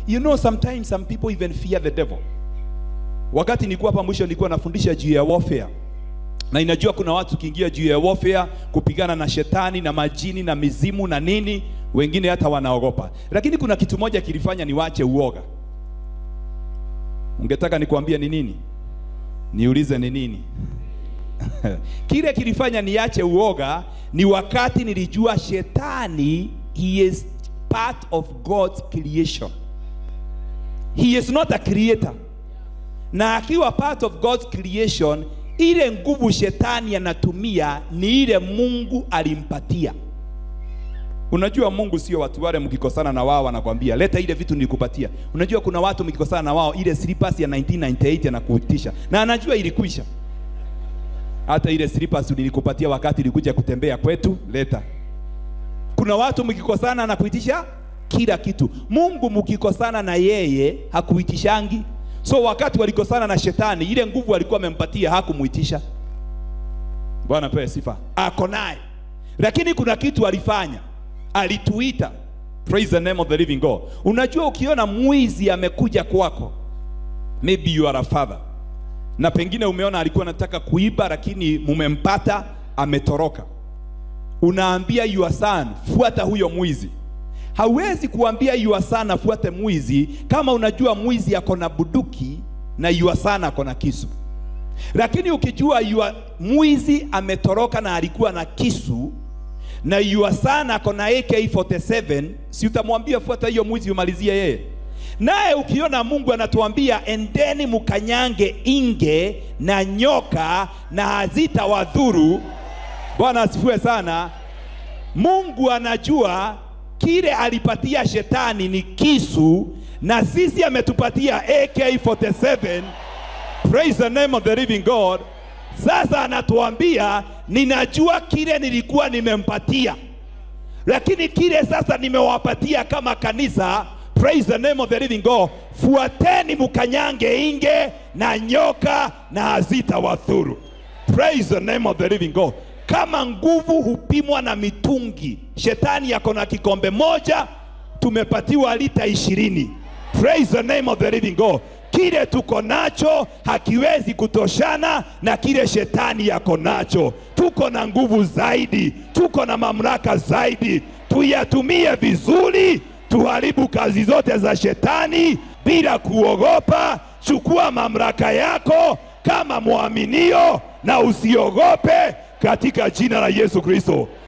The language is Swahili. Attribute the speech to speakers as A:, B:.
A: You know sometimes some people even fear the devil. Wakati nilikuwa hapa mwisho nilikuwa nafundisha juu ya warfare. Na inajua kuna watu kiingia juu ya warfare kupigana na shetani na majini na mizimu na nini, wengine hata wanaogopa. Lakini kuna kitu moja kilifanya niwache uoga. Ungetaka nikwambie ni nini? Niulize ni nini? Kile kilifanya niache uoga ni wakati nilijua shetani he is part of God's creation. He is not a creator. Na akiwa part of God's creation, ile nguvu shetani anatumia ni ile Mungu alimpatia. Unajua Mungu sio watu wale mkikosana na wao anakwambia leta ile vitu nilikupatia. Unajua kuna watu mkikosana na wao ile slippers ya 1998 anakuitisha na anajua ilikwisha. Hata ile slippers nilikupatia wakati ulikuja kutembea kwetu, leta. Kuna watu mkikosana na kuitisha kila kitu. Mungu mkikosana na yeye hakuitishangi. So wakati walikosana na shetani, ile nguvu alikuwa amempatia hakumuitisha. Bwana pewe sifa. Ako naye. Lakini kuna kitu alifanya. Alituita. Praise the name of the living God. Unajua ukiona mwizi amekuja kwako, maybe you are a father. Na pengine umeona alikuwa anataka kuiba lakini mumempata ametoroka. Unaambia your son, fuata huyo mwizi. Hauwezi kuambia your son afuate mwizi kama unajua mwizi ako na buduki na your son ako na kisu. Lakini ukijua your mwizi ametoroka na alikuwa na kisu na your son ako na AK47, si utamwambia fuata hiyo mwizi umalizie yeye? Naye ukiona Mungu anatuambia endeni mkanyange inge na nyoka na hazitawadhuru. Bwana asifiwe sana. Mungu anajua kile alipatia shetani ni kisu na sisi ametupatia AK47. Praise the name of the living God. Sasa anatuambia ninajua kile nilikuwa nimempatia, lakini kile sasa nimewapatia kama kanisa. Praise the name of the living God. Fuateni mkanyange inge na nyoka na hazitawadhuru. Praise the name of the living God. Kama nguvu hupimwa na mitungi, shetani yako na kikombe moja, tumepatiwa lita ishirini. Praise the name of the living God. Kile tuko nacho hakiwezi kutoshana na kile shetani yako nacho. Tuko na nguvu zaidi, tuko na mamlaka zaidi, tuyatumie vizuri, tuharibu kazi zote za shetani bila kuogopa. Chukua mamlaka yako kama mwaminio na usiogope katika jina la Yesu Kristo.